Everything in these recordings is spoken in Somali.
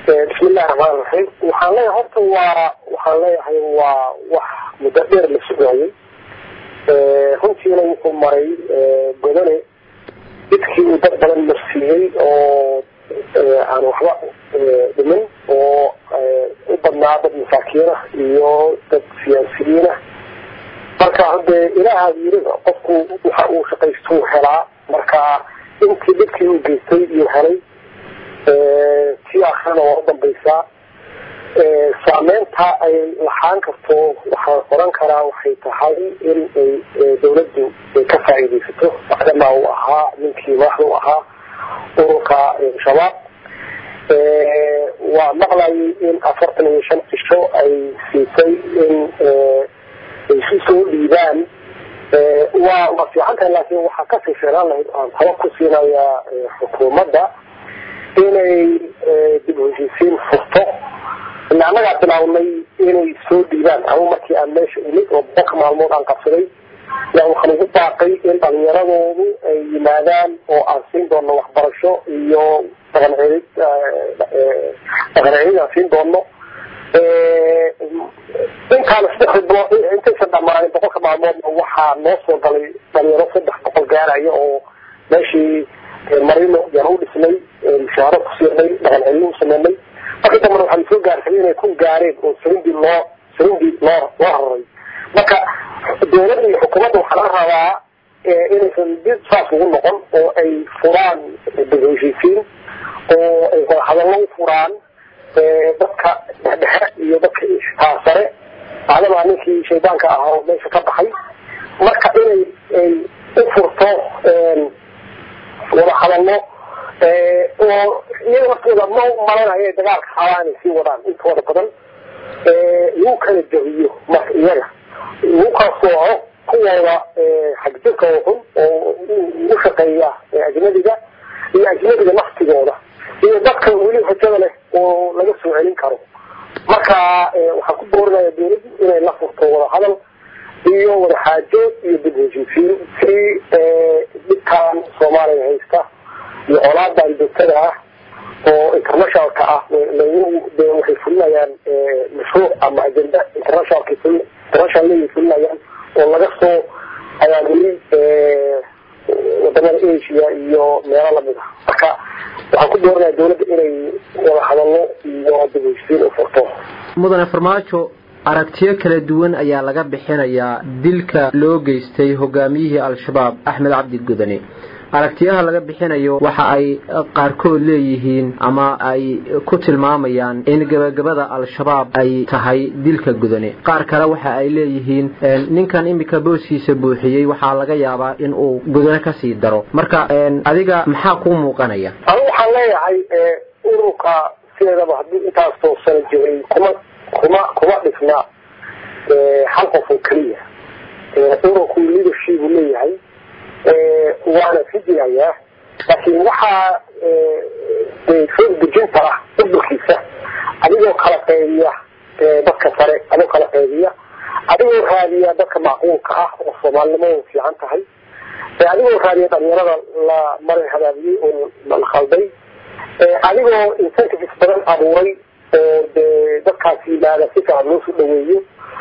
bismillahi raxmaan raxiim waxaan leeyahay horta waa waxaan leeyahay waa wax muddo dheer la sugaayay runtiina wuxuu maray godane jidkii uu dad badan marsiiyey oo aan waxba dhimin oo u badnaa dad masaakiinah iyo dad siyaasiyiinah marka hadee ilaahaad yiriba qofku waxa uu shaqaystuu helaa marka intii dhibkii uu geystay iyuu helay tii akrina waa u dambaysaa saameynta ay laxaan karto waxaan oran karaa waxay tahay in ay dawladdu ay ka faa'iidaysato macdama uu ahaa ninkii madaxda u ahaa ururka shabaab waa maqlayay in afartan iyo shan cisho ay siisay in ay si soo dhiibaan waa waa fiican tahay laakiin waxaa kasii fiicnaan lahayd aan taba ku siinaya xukuumadda inay dib u heshiisiin furto ila annagaa bilawnay inay soo dhiibaan ama markii aan meesha imid oo boqolka maalmood aan qabsaday yaa waxaan ugu baaqay in dhalinyaradoodu ay yimaadaan oo aan siin doono waxbarasho iyo dhaqan celid dhaqan celid aan siin doono intaan saddex bilood intaysan dhamaanin boqolka maalmoodna waxaa noo soo galay dhalinyaro saddex boqol gaaraya oo meeshii marino yaan u dhisnay mushaaro ku siinay dhaqan celin u sameynay marka dambana waxaan soo gaartay inay ku gaareen oo sarindii loo sarindii loo loo hararay marka dawladda iyo xukuumadda waxaa laga rabaa inaysan dib saas ugu noqon oo ay furaan heshiisiin oo ay wadahadallo u furaan dadka dhexdhexe iyo dadka taasare maadamaa ninkii shaydaanka ahaa oo meesha ka baxay marka inay ay u furto wadahadallo oo iyaga markooda ma malanaya inay dagaalka xabaa inay sii wadaan intooda badan lagu kala jabiyo marka iyaga lagu kala sooco kuwooda xagjirka oo xun oo u shaqeeya ajnadiga iyo ajnadiga naftigooda iyo dadka weli hojada leh oo laga soo celin karo marka waxaan ku boorinaya dawladdu inay la furto wadahadal iyo wadaxaajood iyo dib heshiisiin si dhibkaan soomaaliya haysta iyo colaadan joogtada ah oo internationalka ah de waxay fulinayaan mashruuc ama agenda internationalka international fulinayaan oo laga soo abaabulay wadamada asia iyo meelo lamid ah marka waxaan ku dooranaya dawladda inay wada hadallo iyo dib heshiisiin u furto mudane farmaajo aragtiyo kala duwan ayaa laga bixinayaa dilka loo geystay hogaamiyihii al-shabaab axmed cabdi gudane aragtiyaha laga bixinayo waxa ay qaarkood leeyihiin ama ay ku tilmaamayaan in gabagabada al-shabaab ay tahay dilka gudane qaar kale waxa ay leeyihiin ninkan imika booskiisa buuxiyey waxaa laga yaabaa in uu gudane kasii daro marka adiga maxaa kuu muuqanaya anigu waxaan leeyahay ururka sideedaba haddii intaas toosana jiray kuma kuma kuma dhisna hal qof oo keliya ururku leadership uu leeyahay waana sii jirayaa laakiin waxaa soo dejinta ah udurkiisa adigoo kala qeybiya dadka sare adigoo kala qeybiya adigoo raadiya dadka macquulka ah oo soomaalinimadu fiican tahay adigoo raadiya dhalinyarada la marin hadaabiyey oo la khalday adigoo incentives badan abuuray oo de dadkaas yimaada si fiican loo soo dhaweeyo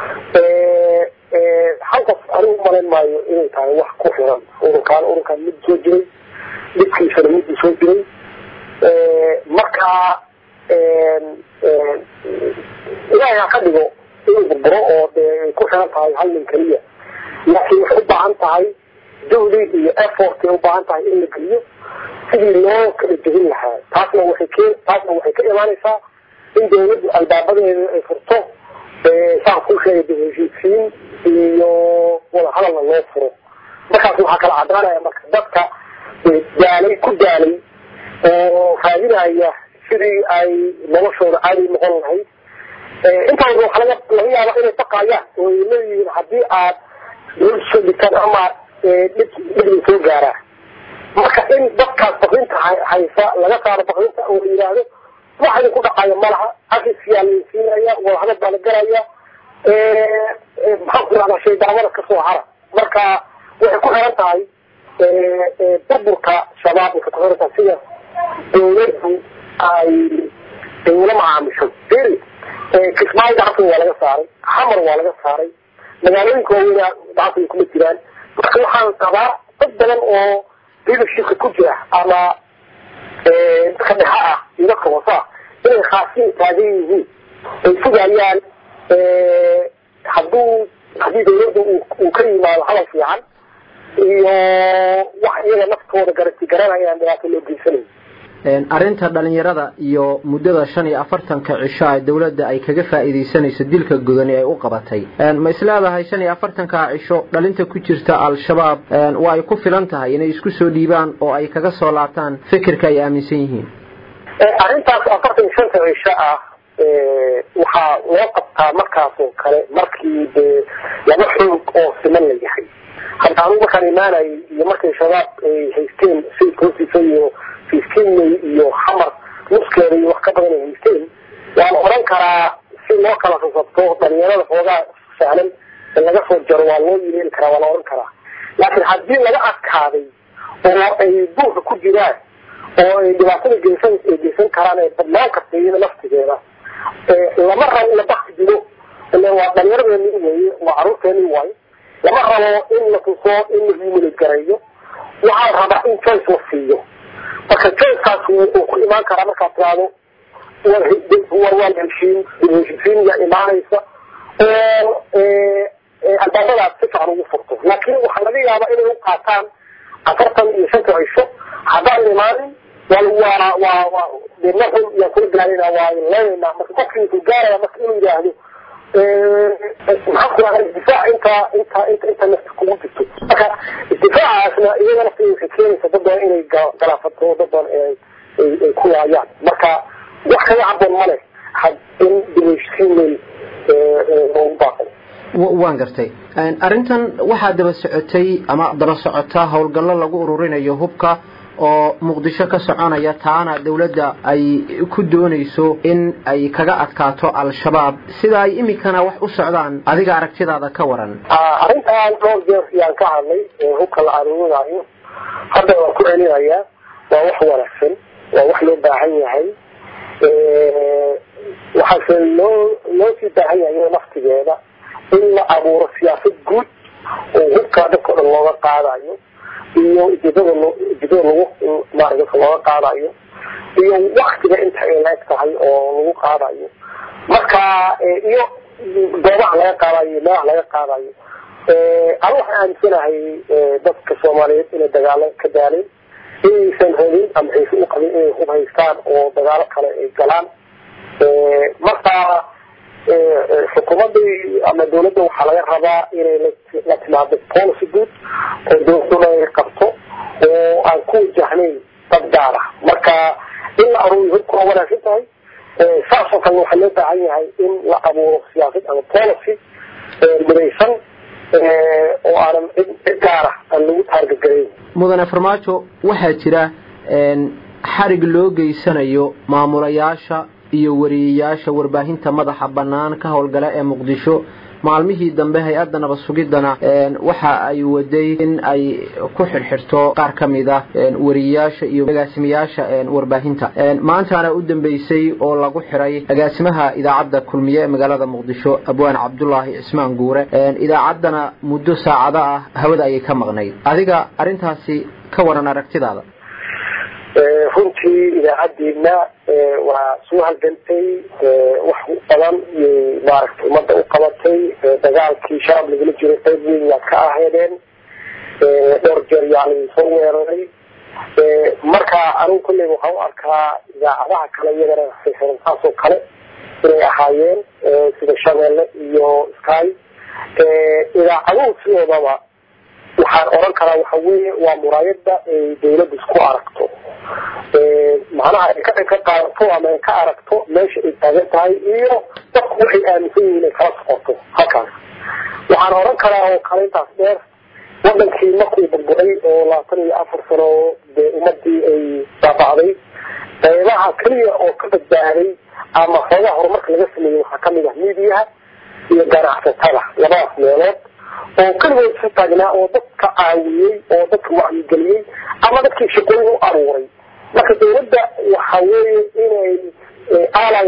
hal qof anigu umalayn maayo inay tahay wax ku xiran ururkaan ururkaan mid soo jiray dhibkiisana miduu soo jiray marka ilaahay ha ka dhigo inuu burburo oo de ay ku xiran tahay hal nin keliya laakiin waxay u baahan tahay juhdi iyo effort ay u baahan tahay in la geliyo sidii loo kala jebin lahaa taasna waxay ke taasna waxay ka imaanaysaa in dawladdu albaabadeeda ay furto saan ku sheegay dib heshiisiin iyo wada hadalna loo furo markaas waxaa kala caddaanaya marka dadka daalay ku daalay oo raadinaya sidii ay noloshooda caadi noqon lahayd intaas waxaa laga laga yaaba inay baqayaan oo ay leeyihiin haddii aad dawlad soo dhigtaan ama dhib dhibna soo gaaraa marka in dadkaas baqrinta haysa laga saaro baqrinta oo la yidhaahdo wax idinku dhaqayo malaha afisyaa laysiinaya wadahadal baa la galaya maxaan ku rahdaa shaydaamada kasoo hara marka waxay ku xiran tahay burburka shabaab waxay ku xiran tahay sida dawladdu ay ay ula macaamisho beri kismaayo gacanta waa laga saaray xamar waa laga saaray magaalooyinka waaweyna gacanta ay kuma jiraan marka waxaan qabaa dad badan oo leadershipka ku jira ama dadka dhexa ah iyo dadka hoose ah inay khaasiin taagan yihiin ay sugayaan hadduu haddii dawladda uu ka yimaado hadal fiican iyo wax iyaga naftooda garanti garanayaan dhibaato loo geysanayo arrinta dhalinyarada iyo muddada shan iyo afartanka cisho ee dawladda ay kaga faa'iidaysanayso dilka gudani ay u qabatay ma isleedahay shan iyo afartanka cisho dhalinta ku jirta al-shabaab waa ay ku filan tahay inay isku soo dhiibaan oo ay kaga soo laabtaan fikirka ay aaminsan yihiin arrintaas afartan iyo shanta cisho ah waxaa loo qabtaa markaas oo kale markii dee laba xoog oo siman la yahay hadda anugu markaan imaanayay iyo markay shabaab ay haysteen sayidka hoostiisa iyo fifteen may iyo xamar nuskeeda iyo wax ka badan ay haysteen waan oran karaa si loo kala sasabto dhalinyarada xoogaa sahlan in laga soo jaro waa loo yeeli karaa waa la oran karaa laakiin haddii laga adkaaday oo ay buuxa ku jiraan oo ay dhibaatada geysan ay geysan karaan ee badnaan karta iyada laftigeeda lama rabo in la bakti dilo ila waa dhalinyaradeenii weye waa caruurteenii waayo lama rabo in la tuso in la humulid gareeyo waxaa rabaa in choice la siiyo marka choicekaas wuxuu ku imaan karaa markaad tiraahdo war waa la heshiin heshiisiin yaa imaanaysa oo albaabadaas si fiican ugu furto laakiin waxaa laga yaabaa inay u qaataan afartan iyo shanta cisho haddaan imaanin waa waa waa de marxun yaan kula gaarayna waa leenaynaa marka qofkii wuxuu gaaraya marka inuu yidhaahdo maxaan ku rahay isdifaac inta inta inta inta nafta kugu jirto marka isdifaacaasna iyada nafteeda waxay keenaysa dad badan inay galaafato dad badan ay ay ku laayaan marka wax kaga caboon ma leh had in dibheshiisiin loogu baaqay waan gartay arrintan waxaa daba socotay ama daba socotaa howlgallo lagu ururinayo hubka oo muqdisho ka soconaya taana dawladda ay ku doonayso in ay kaga adkaato al-shabaab sida ay imikana wax u socdaan adiga aragtidaada ka waran arrintan dhowr jeer yaan ka hadlay hubka la aruurinayo hadda waan ku celinayaa waa wax wanaagsan waa wax loo baahan yahay waxaase loo loo sii baahan yahay naftigeeda in la abuuro siyaasad guud oo hubkaa dadka o dhan looga qaadayo iyo ujeedada ujeedada lagu maarata dadka looga qaadayo iyo waktiga inta ay leeg tahay oo lagu qaadayo marka iyo goobaha laga qaadayo iyo meelaha laga qaadayo anu waxaan aaminsanahay dadka soomaaliyeed inay dagaalo ka daaleen inaysan rabin ama xiise u qabin inay hub haystaan oo dagaalo kale ay galaan marka xukuumadda ama dawladda waxaa laga rabaa inay la timaado policy good oo dawladuna ay qabto oo aan ku wajahnayn dad gaar ah marka in la aruuriyo hubka waa wanaagsan tahay saasoo kale waxaa loo baahan yahay in la abuuro siyaasad ama policy midaysan oo aanan cid gaara aan lagu taargagarayn mudane farmaajo waxaa jira xarig loo geysanayo maamulayaasha iyo wariyeyaasha warbaahinta madaxa bannaan ka howlgala ee muqdisho maalmihii dambe hay-adda nabad sugidana waxa ay waday in ay ku xirxirto qaar ka mid ah wariyeyaasha iyo agaasimayaasha warbaahinta maantaana u dambeysay oo lagu xiray agaasimaha idaacadda kulmiye ee magaalada muqdisho abwaan cabdulaahi cismaan guure idaacaddana muddo saacado ah hawada ayay ka maqnayd adiga arrintaasi ka waran aragtidaada runtii idaacaddiina waa soo halgantay wax badan iyay maaragtay ummadda u qabatay dagaalkii shabaab lagala jiray qayb weyn yaad ka aheedeen dhowr jeer yani soo weeraray marka anigu kolley waxaan u arkaa idaacadaha kale iyagana xiran saasoo kale inay ahaayeen sida shabeelle iyo sky idaacaduhu sidoodaba waxaan oran karaa waxa weeye waa muraayada ay dawladda isku aragto macnaha ay ka ka qaadato ama ay ka aragto meesha ay taagan tahay iyo dadku waxay aaminsan yihiin ay kala socoto halkaas waxaan oran karaa oo kale intaas dheer wadankii markuu burburay oo labaatan iyo afar sano dee ummadii ay baabacday qaybaha keliya oo ka badbaaday ama xoogaha horumarka laga sameeyey waxaa kamid ah miidiyaha iyo ganacsatada labadaas meelood oo keligood isu taagnaa oo dadka caawiyey oo dadka wacyigeliyey ama dadkii shaqooyin u aruuray marka dawladda waxa weeye inay aalay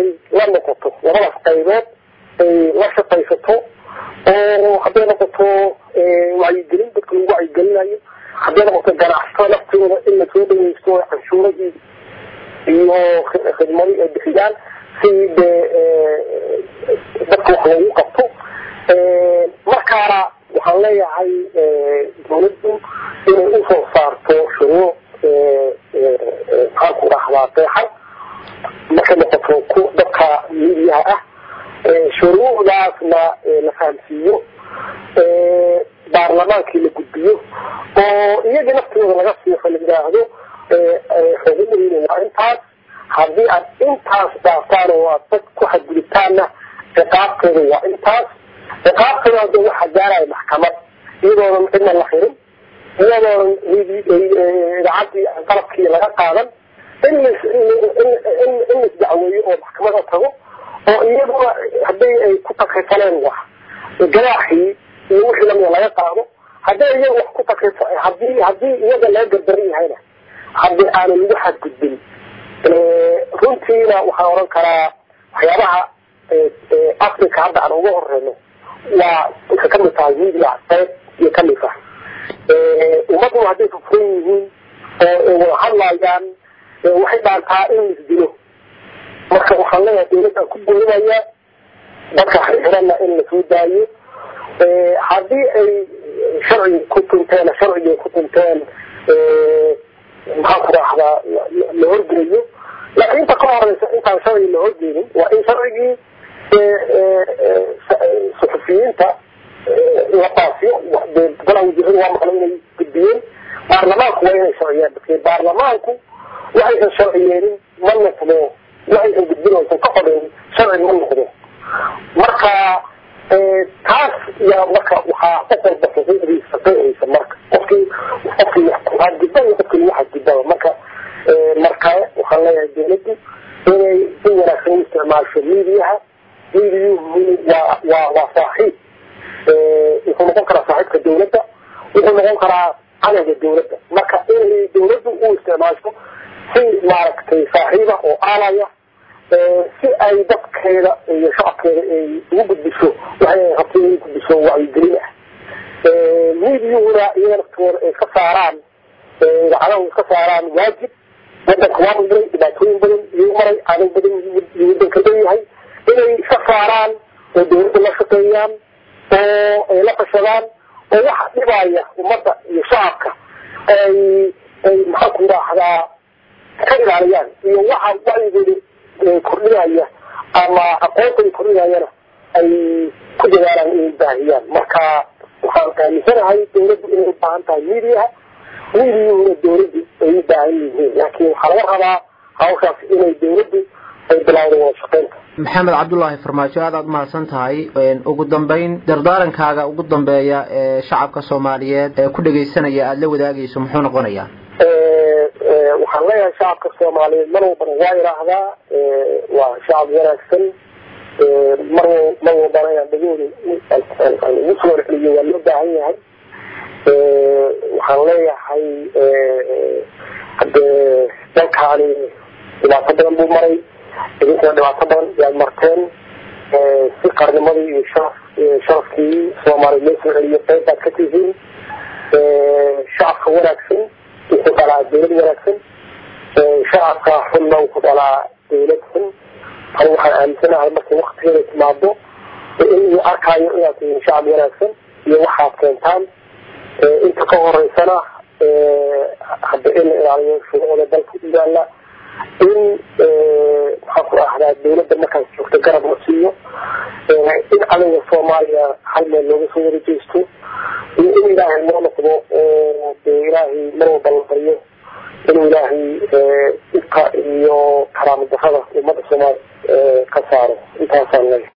qaybood ay la shaqaysato oo hadday noqoto wacyigelin dadka lagu wacyigelinayo hadday noqoto ganacsato naftooda in lasoo dhaweysto canshuurahii iyo khidmadii ay bixiyaan si dee dadka wax loogu qabto markaana waxaan leeyahay dawladdu inay usoo saarto shuruuc maxaan ku dhahdaa deexan markay noqoto ku dadka midiyaha ah shuruucdaasna la fahamsiiyo baarlamaankii la gudbiyo oo iyagii naftooda laga siixo la yidhaahdo xuquuqdiina waa intaas haddii aad intaas dhaaftaan oo aad dad ku xadgudubtaanna ciqaabteeda waa intaas ciqaabteeda hadda waxaa gaaraya maxkamad iyadoonan cidna la xirin iyadoonan idaacadii qalabkii laga qaadan in in laisdacweeyo oo maxkamada tago oo iyaduna hadday ay ku takrifaleen wax ganaaxii iyo wixii lamida laga qaado hadday iyaga wax ku takrif hadii hadii iyaga laga gardaran yahayna haddii aanan lagu xadgudbin runtiina waxaan oran karaa waxyaabaha africa hadda aan uga horeyno waa waxay kamid tahay media qayb iyo kamid ah ummaduna hadday fufuran yihiin oo wada hadlayaan waxay dhaantaa in laisdilo marka waxaan leeyahay dawladdan ku boodinaya dadka xirxiranna in lasoo daayo haddii ay sharciga ku tunteen sharciga ku tunteen maxaan ku raahdaa la horgeeyo laakiin inta ka horeysa intaan sharciga la horgeynin waa in sharcigii suxufiyiinta la baasiyo golaha wasiirada waa maqla inay gudbiyeen baarlamaanku waa inay sharciyaan dadke baarlamaanku waxaysan sharciyeenin ma noqdo waxaysan gudbin aysan ka qorin sharci ma noqdo marka taas yaa marka waxaa qof walba xuquuqdiisa qeexaysa marka qofkii qofkii xadgudba iyo qofkii lagu xadgudbaba marka marka waxaan leeyahay dawladdu inay si wanaagsan u isticmaasho midiyaha midiyuhu waa waa waa saaxiib wuxuu noqon karaa saaxiibka dawladda wuxuu noqon karaa cadowga dawladda marka inay dawladdu u isticmaasho si maaragtay saaxiiba oo aalaya si ay dadkeeda iyo shacabkeeda ay ugu gudbiso waxay rabto inay gudbiso wacyigelin ah midiyuhuna iyaga naftooda ay ka saaraan idaacadahu iska saaraan waajib wadanka waa maray dhibaatooyin badan iyuu maray cadow badan iyo wadanka leeyahay inay iska saaraan oo dawladda la shaqeeyaan oo ay la fashadaan oo waxa dhibaya ummadda iyo shacabka ay ay maxaan ku raahdaa ka ilaaliyaan iyo waxa wacyigooda kordhinaya ama aqoonta kordhinayana ay ku dadaalaan inay baahiyaan marka waxaan aaminsanahay dawladdu inay u baahan tahay midiyaha midiyuhuna dawladdu ay u baahan yihiin laakiin waxaa laga rabaa hawshaas inay dawladdu ay bilawda wada shaqeynta maxamed cabdulaahi farmaajo aad aad mahadsan tahay ugu dambeyn dardaarankaaga ugu dambeeya ee shacabka soomaaliyeed ee ku dhegaysanaya aada la wadaagayso muxuu noqonayaa waxaan leeyahay shacabka soomaaliyeed mar walbana waa idhaahdaa waa shacab wanaagsan mar mar walbana inaan dhagooda ugu soo celiyo waa loo baahan yahay waxaan leeyahay hadee dalkaani dhibaato badan buu maray idinkana dhibaato badan yaad marteen si qarnimadii iyo sharaf sharafkii soomaaliya loo soo celiyo qayb baad ka tihiin shacabka wanaagsan wuxuu dhalaa dawlad wanaagsan shacabka xunna wuxuu dhalaa dawlad xun ani waxaan aaminsanahay markay waktigeeda timaado in arkaayo inaad tihiin shacab wanaagsan iyo waxaad keentaan inta ka horeysana hadda in la ilaaliyo shuruucda dalka u yaala in maxaan ku ahdaa dawladda markaas joogta garab la siiyo in cadowga soomaaliya hal meel looga soo wada jeesto iyo in ilaahay loo noqdo oo dee ilaahay mar walba la baryo inuu ilaahay dhibka iyo karaamo darrada ummadda soomaaliya ka saaro intaasaan leeyahay